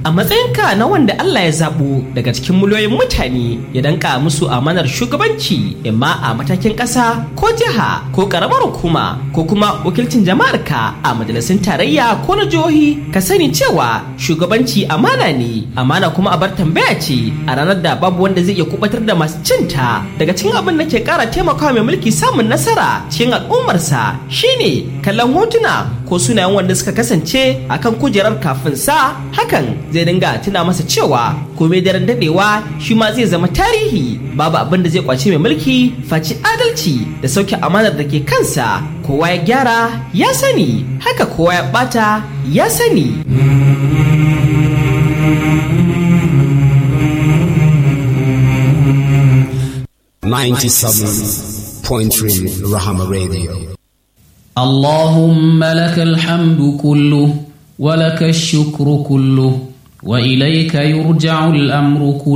a matsayinka na wanda Allah ya zaɓo daga cikin miliyoyin mutane ya danka musu amanar shugabanci imma a matakin ƙasa ko jiha ko ƙaramar hukuma ko kuma wakilcin jama'arka a majalisun tarayya ko na jihohi ka sani cewa shugabanci amana ne amana kuma abar tambaya ce a ranar da babu wanda zai iya kubatar da masu cinta daga cikin abin da ke ƙara taimakawa mai mulki samun nasara cikin al'ummarsa shine kallon hotuna ko sunayen wanda suka kasance akan kujerar kafin sa hakan zai dinga tuna masa cewa komai daren dadewa shi ma zai zama tarihi babu abin da zai kwace mai mulki faci adalci da sauke amanar da ke kansa kowa ya gyara ya sani haka kowa ya bata ya sani Ninety-seven point three Rahama Radio. اللهم لك الحمد كله ولك الشكر كله وإليك يرجع الأمر كله